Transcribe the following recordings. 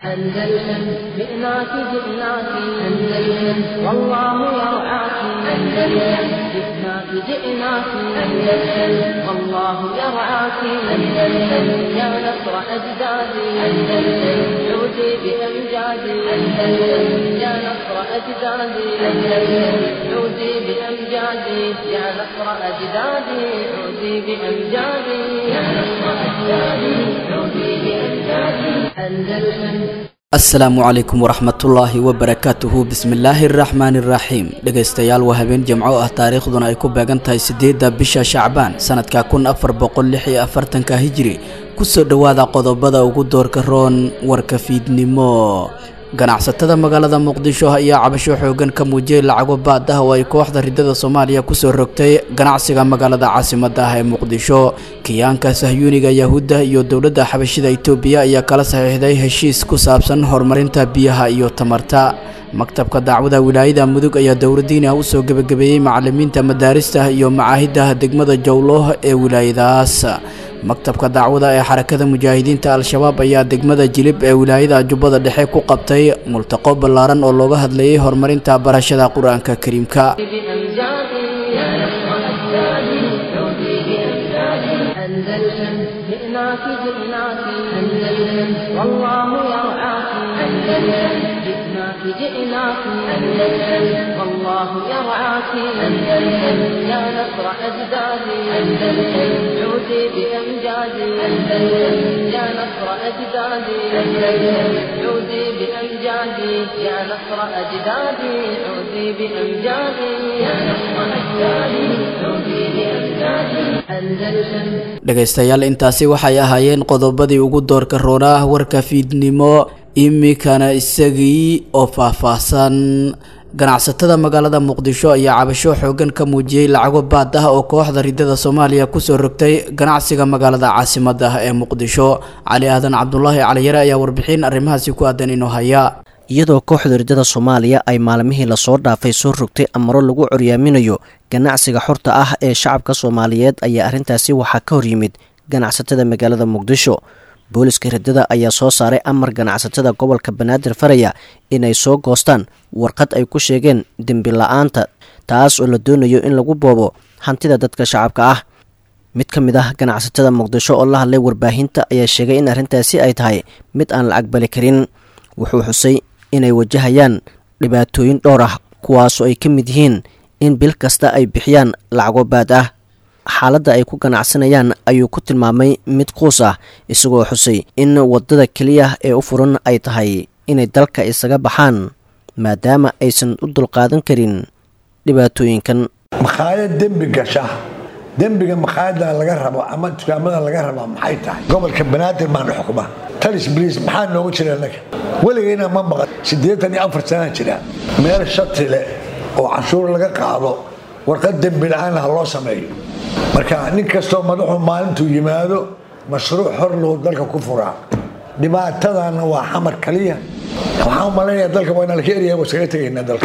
أندلسن جئناك جئناك أندلسن والله يرعاك أندلسن جئناك جئناك أندلسن والله يرعاك أندلسن يا نصر أجدادي أندلسن عودي بأمجادي أندلسن يا نصر أجدادي أندلسن عودي بأمجادي يا نصر أجدادي عودي بأمجادي يا نصر أجدادي عودي بأمجادي أندلسن asalaamu calaykum waraxmatullaahi wabarakaatuhu bismillaahi araxmaani iraxiim dhegaystayaal waa habeen jimco ah taariikhduna ay ku beegan tahay siddeedda bisha shacbaan sanadka kun afar boqol lix iyo afartanka hijiri kusoo dhowaada qodobada ugu doorka roon warka fiidnimo ganacsatada magaalada muqdisho ayaa cabasho xoogan ka muujiyey lacago baad ah oo ay kooxda ridada soomaaliya kusoo rogtay ganacsiga magaalada caasimada ah ee muqdisho kiyaanka sahyuuniga yahuudda iyo dowladda xabashida itoobiya ayaa kala saxiixday heshiis ku saabsan horumarinta biyaha iyo tamarta maktabka dacwada wilaayada mudug ayaa dowladiina usoo gebagabeeyey macalimiinta madaarista iyo macaahidda degmada jowlooh ee wilaayadaas maktabka dacwada ee xarakada mujaahidiinta al-shabaab ayaa degmada jilib ee wilaayada jubbada dhexe ku qabtay multaqo ballaaran oo looga hadlayay horumarinta barashada qur-aanka kariimka بأمجادي يا نصر أجدادي عودي بأمجادي أندلسن جئناك جئناك أندلسن والله يرعاك أندلسن جئناك جئناك أندلسن والله يرعاك أندلسن يا نصر أجدادي أندلسن عودي بأمجادي أندلسن يا نصر أجدادي أندلسن عودي بأمجادي يا نصر أجدادي عودي بأمجادي يا نصر أجدادي عودي بأمجادي أندلسن dhegaystayaal intaasi waxay ahaayeen qodobadii ugu doorka roonah warka fiidnimo imikana isagii oo faahfaahsan ganacsatada magaalada muqdisho ayaa cabasho xoogan ka muujiyey lacago baad ah oo kooxda ridada soomaaliya kusoo rogtay ganacsiga magaalada caasimada ah ee muqdisho cali aadan cabdulaahi caliyare ayaa warbixin arrimahaasi ku aadan inoo haya iyadoo kooxda ridada soomaaliya ay maalmihii lasoo dhaafay soo rogtay amaro lagu coryaaminayo ganacsiga xorta ah ee shacabka soomaaliyeed ayaa arrintaasi waxaa ka hor yimid ganacsatada magaalada muqdisho booliska ridada ayaa soo saaray amar ganacsatada gobolka banaadir faraya inay soo goostaan warqad ay ku sheegeen dembi la-aanta taas oo la doonayo in lagu boobo hantida dadka shacabka ah mid ka mid ah ganacsatada muqdisho oo la hadlay warbaahinta ayaa sheegay in arrintaasi ay tahay mid aan la aqbali karin wuxuu xusay inay wajahayaan dhibaatooyin dhowr ah kuwaasoo ay ka mid yihiin in bil kasta ay bixiyaan lacago baad ah xaaladda ay ku ganacsanayaan ayuu ku tilmaamay mid quus ah isagoo xusay in waddada keliya ee u furan ay tahay inay dalka isaga baxaan maadaama aysan u dulqaadan karin dhibaatooyinkan makhaayad dembi gasha dembiga makhaayadda laga rabo ama dukaamada laga raba maxay tahay gobolka banaadir baana xukuma talis bliis maxaa noogu jira naga weligayna ma maqan siddeetan iyo afar sanaa jira meel shati leh oo canshuur laga qaado warqad dembi la-aan ha loo sameeyo marka nin kastoo madaxu maalintuu yimaado mashruuc hor loo dalka ku furaa dhibaatadana waa xamar kaliya waxaan u malaynaya dalka waa inaan ka eryahay waa iskaga tegaynaa dalka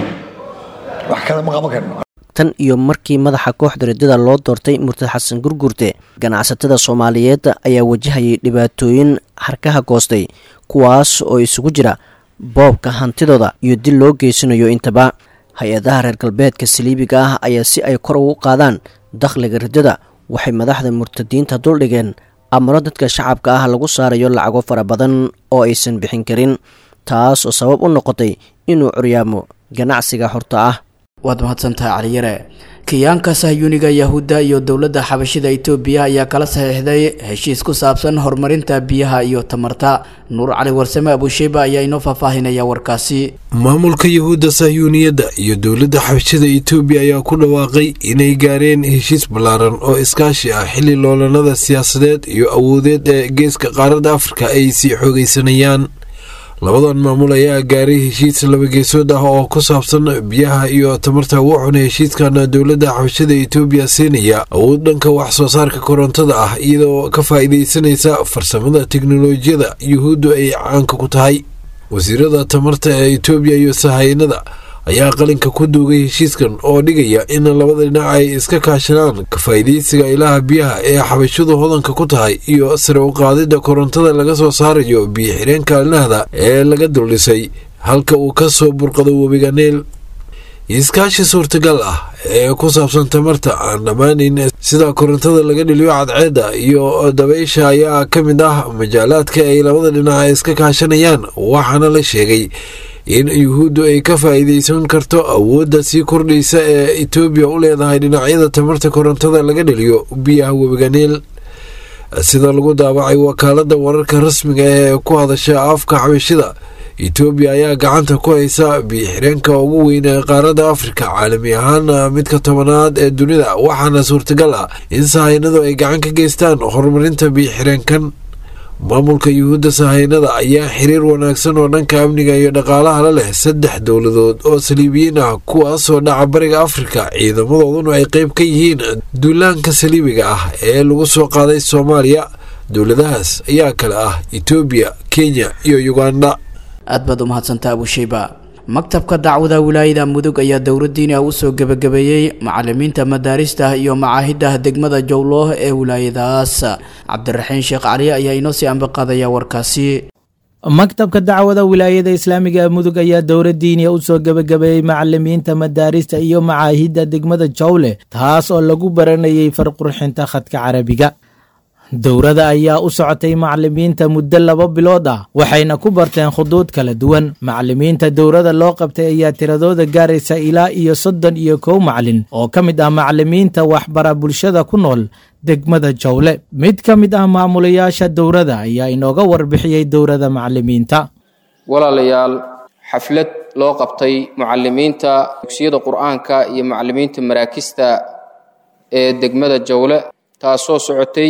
wax kale ma qaban karno tan iyo markii madaxa kooxda ridada loo doortay murtad xasan gurgurte ganacsatada soomaaliyeed ayaa wajahayay dhibaatooyin harkaha goostay kuwaas oo isugu jira boobka hantidooda iyo dil loo geysanayo intaba hay-adaha reer galbeedka saliibiga ah ayaa si ay kor ugu qaadaan dakhliga ridada waxay madaxda murtadiinta duldhigeen amaro dadka shacabka ah lagu saarayo lacago fara badan oo aysan bixin karin taas oo sabab u noqotay inuu curyaamo ganacsiga xorta ah waad mahadsantahay caliyare kiyaanka sahyuuniga yahuudda iyo dowladda xabashida itoobiya ayaa kala saxiixday heshiis ku saabsan horumarinta biyaha iyo tamarta nuur cali warsame abusheyba ayaa inoo faahfaahinaya warkaasi maamulka yahuudda sahyuuniyadda iyo dowladda xabashida itoobiya ayaa ku dhawaaqay inay gaareen heshiis ballaaran oo iskaashi ah xilli loolanada siyaasadeed iyo awoodeed ee geeska qaaradda afrika ay sii xoogaysanayaan labadan maamul ayaa gaaray heshiis labageesood ah oo ku saabsan biyaha iyo tamarta wuxuuna heshiiskan dowladda xabashada itoobiya siinaya awood dhanka wax soo saarka korontada ah iyadoo ka faa'iidaysanaysa farsamada teknolojiyada yuhuuddu ay caanka ku tahay wasiirada tamarta ee itoobiya iyo sahaynada ayaa qalinka ku duugay heshiiskan oo dhigaya in labada dhinac ay iska kaashadaan kafaa'idaysiga ilaha biyaha ee xabashadu hodanka ku tahay iyo sare u qaadidda korontada laga soo saarayo biyo xireenka alnahda ee laga duldhisay halka uu ka soo burqado webiga neel iskaashi suurtagal ah ee ku saabsan tamarta aan dhammaanayn sida korontada laga dhiliyo cadceedda iyo dabaysha ayaa ka mid ah majaalaadka ay labada dhinac iska kaashanayaan waxaana la sheegay in yuhuuddu ay ka faa'iidaysan karto awoodda sii kordhaysa ee etoobiya u leedahay dhinacyada tamarta korontada laga dhiliyo biyaha webiga niil sida lagu daawacay wakaaladda wararka rasmiga ee ku hadasha afka xabashida etoobiya ayaa gacanta ku haysa biyo-xireenka ugu weyn ee qaaradda afrika caalami ahaan midka tobanaad ee dunida waxaana suurtagal ah in sahaynadu ay gacan ka geystaan horumarinta biyo-xireenkan maamulka yuhuudda sahaynada ayaa xiriir wanaagsan oo dhanka amniga iyo dhaqaalaha la leh saddex dowladood oo saliibiyiin ah kuwaasoo dhaca bariga afrika ciidamadooduna ay qayb ka yihiin duulaanka saliibiga ah ee lagu soo qaaday soomaaliya dowladahaas ayaa kale ah etoobiya kenya iyo uganda aad baad u mahadsantaa abusheyba maktabka dacwada wilaayada mudug ayaa dowladdiina u soo gebagabeeyey macalimiinta madaarista iyo macaahidda degmada jowlooh ee wilaayadaas cabdiraxiin sheekh cali ayaa inoo sii ambaqaadaya warkaasi maktabka dacwada wilaayada islaamiga ee mudug ayaa dowladdiiniya u soo gebagabeeyey macalimiinta madaarista iyo macaahidda degmada jowle taas oo lagu baranayay farqurxinta khadka carabiga dowrada ayaa u socotay macalimiinta muddo laba bilood ah waxayna ku barteen khuduud kala duwan macalimiinta dowrada loo qabtay ayaa tiradooda gaaraysa ilaa iyo soddon iyo kow macalin oo ka mid ah macalimiinta waxbara bulshada ku nool degmada jowle mid ka mid ah maamulayaasha dowrada ayaa inooga warbixiyey dowrada macalimiinta walaalayaal xaflad loo qabtay mucalimiinta dugsiyada qur-aanka iyo macalimiinta maraakista ee degmada jowle taasoo socotay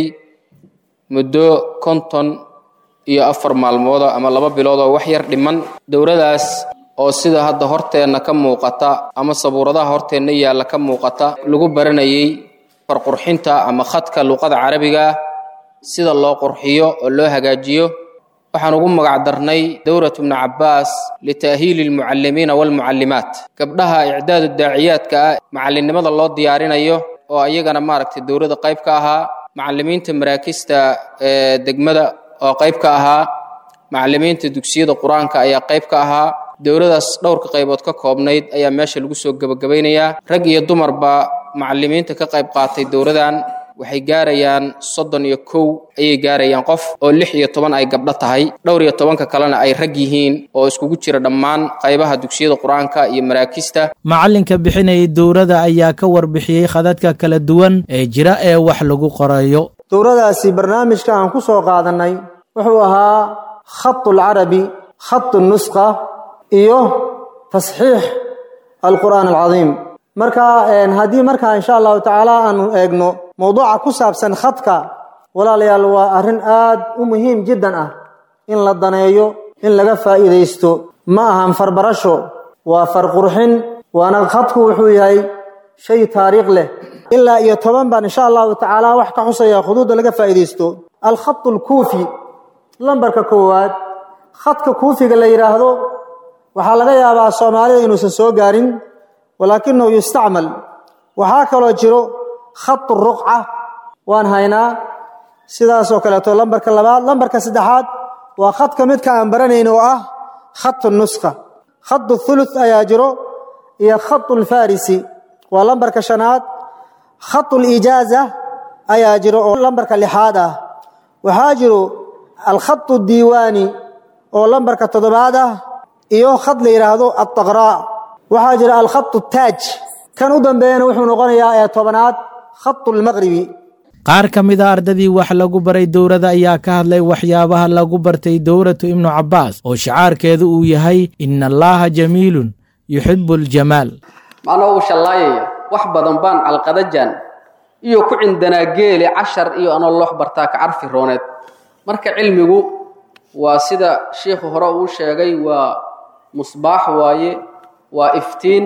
muddo konton iyo afar maalmooda ama laba bilood oo wax yar dhiman dowladaas oo sida hadda horteenna ka muuqata ama sabuuradaha horteenna yaalla ka muuqata lagu baranayay farqurxinta ama khadka luqada carabiga sida loo qurxiyo oo loo hagaajiyo waxaan ugu magac darnay dowratu bni cabbaas lita'hiili almucallimiina waalmucallimaat gabdhaha icdaadu daaciyaadka ah macallinnimada loo diyaarinayo oo ayagana maaragtay dowladda qayb ka ahaa macalimiinta maraakista ee degmada oo qayb ka ahaa macalimiinta dugsiyada qur-aanka ayaa qayb ka ahaa dowladaas dhowrka qaybood ka koobnayd ayaa meesha lagu soo gebagabaynayaa rag iyo dumarba macalimiinta ka qayb qaatay dowladan waxay gaarayaan soddon iyo kow ayay gaarayaan qof oo lix iyo toban ay gabdho tahay dhowr iyo tobanka kalena ay rag yihiin oo iskugu jira dhammaan qaybaha dugsiyada qur-aanka iyo maraakista macalinka bixinayay dowrada ayaa ka warbixiyey khadadka kala duwan ee jira ee wax lagu qorayo dowradaasi barnaamijka aan ku soo qaadannay wuxuu ahaa khatu alcarabi khatu nusqa iyo tasxiix alqur'aan alcadiim marka haddii markaa insha allahu tacaala aanu eegno mowduuca ku saabsan khadka walaalayaal waa arrin aad u muhiim jiddan ah in la daneeyo in laga faa'iidaysto ma ahan farbarasho waa farqurxin waana khadku wuxuu yahay shay taariikh leh ilaa iyo toban baan insha allahu tacaala wax ka xusaya khuduudda laga faa'iidaysto alkhatu alkuufi lambarka koowaad khadka kuufiga la yidhaahdo waxaa laga yaabaa soomaalida inuusan soo gaarin walaakinahu yustacmal waxaa kaloo jiro khatu ruqca waan haynaa sidaasoo kaleeto lambarka labaad lambarka saddexaad waa khadka midka aan baranayn oo ah khatu nuskha khatu thuluth ayaa jiro iyo khatu lfarisi waa lambarka shanaad khatu lijaaza ayaa jiro oo lambarka lixaad ah waxaa jiro alkhatu diiwaani oo lambarka toddobaad ah iyo khad la yidhaahdo altaqraa waxaa jira alkhatu taaj kan u dambeeyana wuxuu noqonayaa ee tobanaad khatu lmaqribi qaar ka mid a ardadii wax lagu baray dowrada ayaa ka hadlay waxyaabaha lagu bartay dowratu ibnu cabbaas oo shicaarkeedu uu yahay ina allaaha jamiilun yuxibu aljamaal macnaa uu shallaayaya wax badan baan calqadajan iyo ku cindanaa geele cashar iyo anoo loox bartaa ka carfi rooneed marka cilmigu waa sida shiikhu hore uu sheegay waa musbaax waaye waa iftiin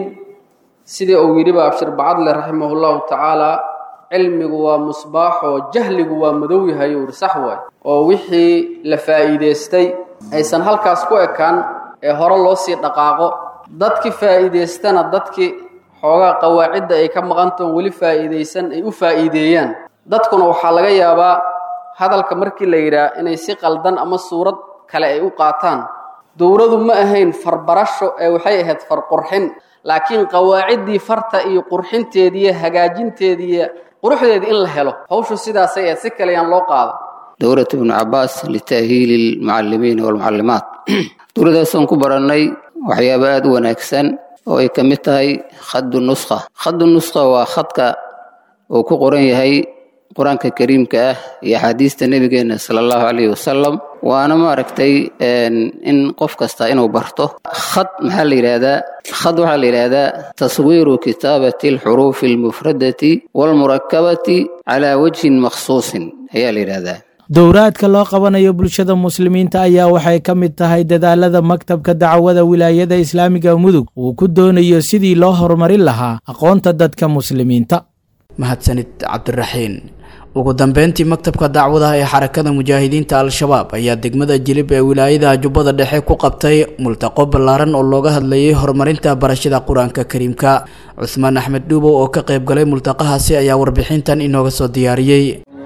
sidii uu yidhiba abshir bacadle raximahullahu tacaala cilmigu waa musbaaxoo jahligu waa madow yahay uu ihi sax waay oo wixii la faa'iidaystay aysan halkaas ku ekaan ee hore loo sii dhaqaaqo dadkii faa'iidaystana dadkii xoogaa qawaacidda ay ka maqantoon weli faa'iidaysan ay u faa'iideeyaan dadkuna waxaa laga yaabaa hadalka markii la yidhaah inay si qaldan ama suurad kale ay u qaataan dowladu ma ahayn farbarasho ee waxay ahayd farqurxin laakiin qawaaciddii farta iyo qurxinteediiyo hagaajinteediiyo quruxdeedii in la helo hawshu sidaasay ahayd si kale yaan loo qaada dowlad ibnu cabaas lita'hiili almucallimiina waalmucallimaat dowladdaasaan ku barannay waxyaabo aada u wanaagsan oo ay ka mid tahay khadu nuskha khadu nuskha waa khadka uu ku qoran yahay qur-aanka kariimka ah iyo axaadiista nebigeena sala allahu calayhi wasalam waana maaragtay in qof kasta inuu barto khad maxaa la yidhaahdaa khad waxaa la yidhaahdaa taswiiru kitaabati alxuruufi almufradati waalmurakabati calaa wajhin makhsuusin ayaa la yidhaahdaa dowraadka loo qabanayo bulshada muslimiinta ayaa waxay ka mid tahay dadaalada maktabka dacwada wilaayada islaamiga mudug uu ku doonayo sidii loo horumarin lahaa aqoonta dadka muslimiinta mahadsanid cabdiraxiin ugu dambeyntii maktabka dacwadaha ee xarakada mujaahidiinta al-shabaab ayaa degmada jilib ee wilaayada jubbada dhexe ku qabtay multaqo ballaaran oo looga hadlayay horumarinta barashada qur-aanka kariimka cusmaan axmed dhuubow oo ka qayb galay multaqahaasi ayaa warbixintan inooga soo diyaariyey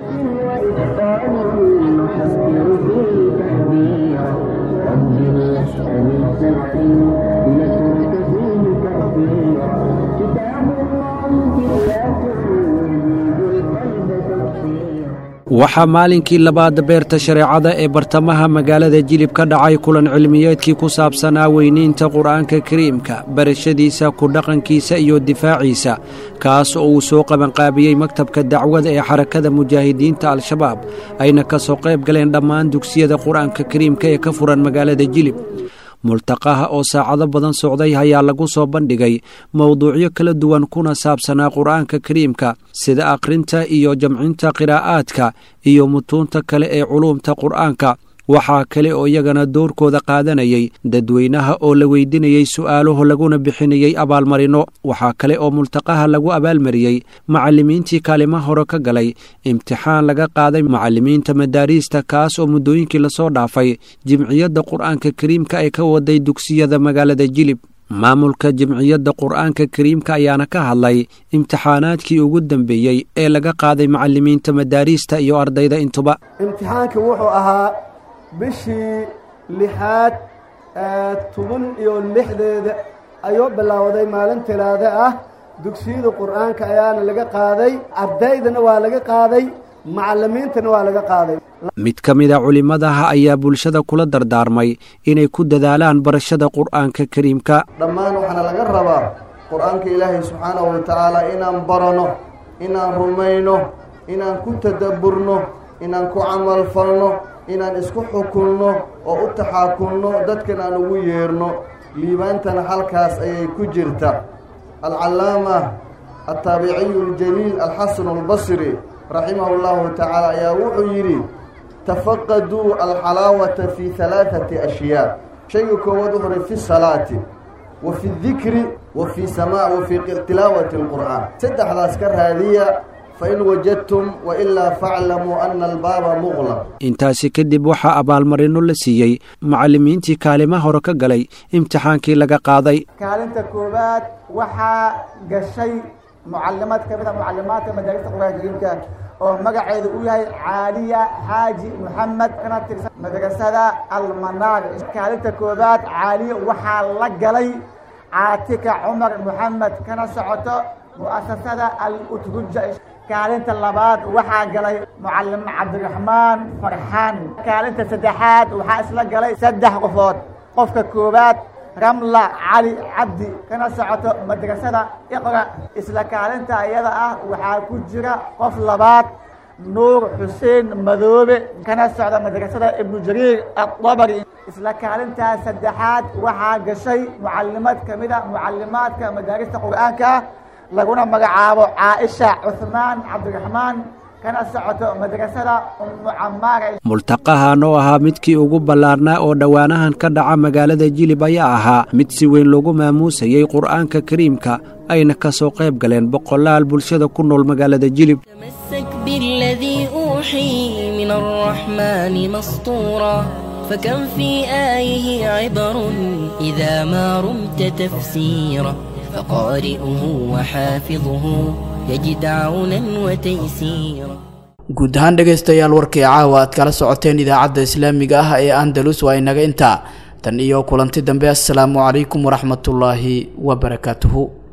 waxaa maalinkii labaad beerta shareecada ee bartamaha magaalada jilib ka dhacay kulan cilmiyeedkii ku saabsanaa weyniinta qur-aanka kariimka barashadiisa ku dhaqankiisa iyo difaaciisa kaas oo uu soo qabanqaabiyey maktabka dacwada ee xarakada mujaahidiinta al-shabaab ayna ka soo qayb galeen dhammaan dugsiyada qur-aanka kariimka ee ka furan magaalada jilib multaqaha oo saacado badan socday ayaa lagu soo bandhigay mowduucyo kala duwan kuna saabsanaa qur-aanka kariimka sida akhrinta iyo jamcinta qiraa'aadka iyo mutuunta kale ee culuumta qur-aanka waxaa kale oo iyagana doorkooda qaadanayay dadweynaha oo la weydinayey su'aalaho laguna bixinayey abaalmarino waxaa kale oo multaqaha lagu abaalmariyey macallimiintii kaalima hore ka galay imtixaan laga qaaday macallimiinta madaariista kaas oo muddooyinkii lasoo dhaafay jimciyadda qur-aanka kariimka ay ka waday dugsiyada magaalada jilib maamulka jimciyadda qur-aanka kariimka ayaana ka hadlay imtixaanaadkii ugu dambeeyey ee laga qaaday macallimiinta madaariista iyo ardayda intuba imtixaanka wuxuu ahaa bishii lixaad toban iyo lixdeeda ayuu bilowday maalin tiraade ah dugsiyada qur-aanka ayaana laga qaaday ardaydana waa laga qaaday macallimiintana waa laga qaaday mid ka mid a culimmadaha ayaa bulshada kula dardaarmay inay ku dadaalaan barashada qur-aanka kariimka dhammaan waxaana laga rabaa qur-aanka ilaahay subxaanahu wa tacaala inaan barano inaan rumayno inaan ku tadabburno inaan ku camalfalno inaan isku xukunno oo u taxaakunno dadkan aan ugu yeerno liibaantana halkaas ayay ku jirta alcallaama altaabiciyu aljaliil alxasanu albasri raximahu llahu tacaala ayaa wuxuu yidhi tafaqaduu alxalaawata fii halaaثati ashyaa shayga koowaad wuxuu uhi fi salaati wa fi dikri wa fii sama wa fii tilaawati اlqur'aan saddexdaas ka raadiya fain wajadtum wailaa faclamuu ana albaaba muqlaq intaasi kadib waxaa abaalmarino la siiyey macallimiintii kaalima hore ka galay imtixaankii laga qaaday kaalinta koowaad waxaa gashay mucalimad ka mid a mucalimaadka madaarista qur-aanka kariimka oo magaceedu uu yahay caaliya xaaji moxamed kana tirsan madrasada almanaag kaalinta koowaad caaliya waxaa la galay caatika cumar moxamed kana socoto mu'asasada al-utruja kaalinta labaad waxaa galay mucalim cabdiraxmaan farxaan kaalinta saddexaad waxaa isla galay saddex qofood qofka koowaad ramla cali cabdi kana socoto madrasada iqra isla kaalinta iyada ah waxaa ku jira qof labaad nuur xuseen madoobe kana socda madrasada ibnu jariir adabari isla kaalintaas saddexaad waxaa gashay mucalimad ka mid a mucalimaadka madaarista qur-aanka laguna magacaabo caaisha cuhmaan cabdiraxmaan kana socoto madrasada ummu camaara multaqahan oo ahaa midkii ugu ballaarnaa oo dhowaanahan ka dhaca magaalada jilib ayaa ahaa mid si weyn loogu maamuusayey qur'aanka kariimka ayna ka soo qayb galeen boqolaal bulshada ku nool magaalada jilib بالذي أوحي من الرحمن مسطورا فكم في آيه عبر إذا ما رمت تفسيرا فقارئه وحافظه يجد عونا وتيسيرا guud ahaan dhegaystayaal warkii caawa aad kala socoteen idaacadda islaamiga ah ee andalus waa inaga intaa tan iyo kulanti dambe assalaamu calaykum waraxmatullaahi wabarakaatuhu